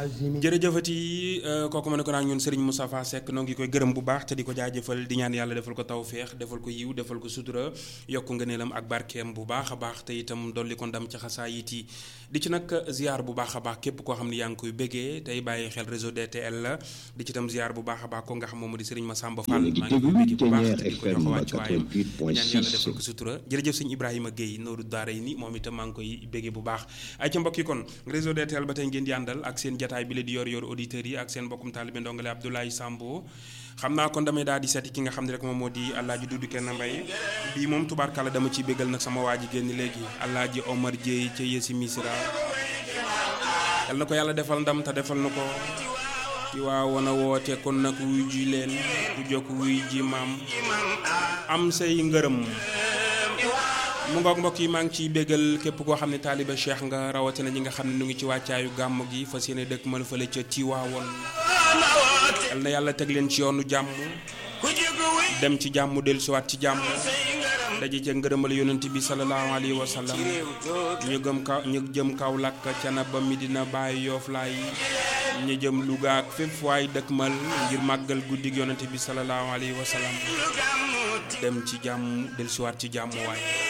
jërëjëfati kooku ma ne ko naan ñun Serigne Moustapha Seck noo ngi koy gërëm bu baax te di ko jaajëfal di ñaan yàlla defal ko tawféex defal ko yiw defal ko sutura yokk ngëneelam ak barkeem bu baax a baax te itam dolli ko ndam ci xasaayit yi di ci nag ziar bu baax a baax képp koo xam ne yaa ngi koy béggee tey bàyyi xel réseau DTL la di ci itam ziar bu baax a baax ko nga xam moom di Serigne Massamba Fall maa ngi koy béggee bu baax te di ko jox wàccuwaayam ñaan yàlla defal ko sutura jërëjëf sëñ Ibrahima Guèye Nooru Daara yi ni moom itam maa ngi koy béggee bu baax ay ca mbokk yi kon réseau DTL ba tey ngeen di àndal ak seen jataay bi la di yor yor auditeurs yi ak seen mbokkum taalibe ndongale Abdoulaye Sambo xam naa kon damay daal di seeti ki nga xam ne rek moom moo di Alaaji Dudu Kenn Mbay bii moom tubaarkàlla dama ciy béggal nag sama waa ji génn léegi Alaaji Omar Dieye ca Yesi Misra yal na ko yàlla defal ndam te defal na ko ci waa wana woote kon nag wuy ji leen ku jokk wuy ji maam am say ngërëm mu ngoog mbokk yi maa ngi ciy béggal képp koo xam ne taaliba cheikh nga rawatina ñi nga xam ne ñu ngi ci wàccaayu gàmm gi fas yéene dëkk mën fële ca Tiwaawoon yal na yàlla teg leen ci yoonu jàmm dem ci jàmm dellusiwaat ci jàmm daje ca ngërëmal yonent bi sallallahu alayhi wa sallam ñu gëm kaw ñu jëm kaw làkk ca na ba Medina Baay Yoof laay ñu jëm Louga ak fépp waay dëkkmal ngir màggal guddig yonent bi sallallahu alayhi wa sallam dem ci jàmm dellusiwaat ci jàmm waay